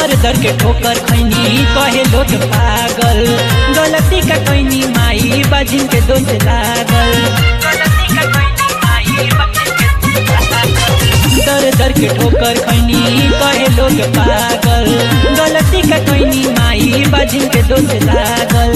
दर दर के ठोकर खैनी कहे लोग पागल गलती का कैनी माई बाजिन के दोष लागल गलती का कैनी माई बाजिन के दोष लागल। दर दर के ठोकर खैनी कहे लोग पागल गलती का कैनी माई बाजिन के दोष लागल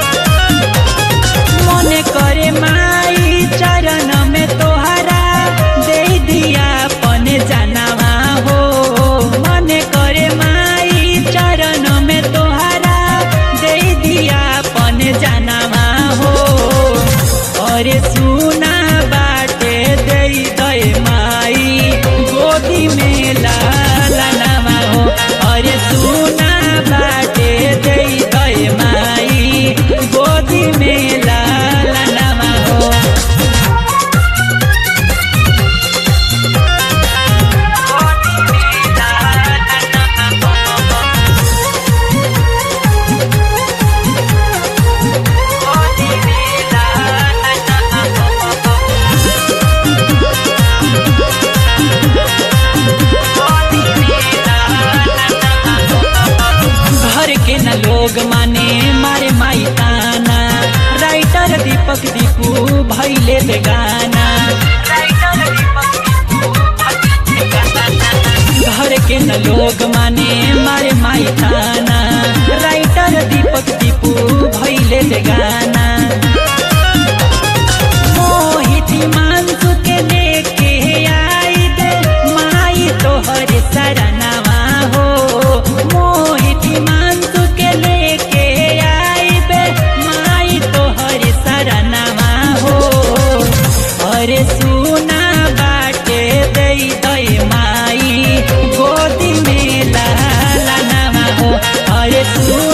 मने करे माई चरण में तोहरा दे दिया पने जानवा हो मने करे माई चरण में तोहरा दे दिया पने जानवा हो अरे सुना बाटे दे दे माई गोदी में लाला नामा हो अरे सुना बाटे दे दे माई गोदी में लाला नामा हो घर के न लोग माने मारे माई ताना राइटर दीपक दीपू भैले बेगाना घर के न लोग माने मारे माई ताना राइटर दीपक दीपू भैले बेगाना मोहित मानसु के लेके आई दे माई तोहर सरनवा हो मोहित मानसु के लेके आई बे माई तोहर सरनवा हो अरे सुना बाटे दे दे माई गोदी में लाला नवा हो अरे सुना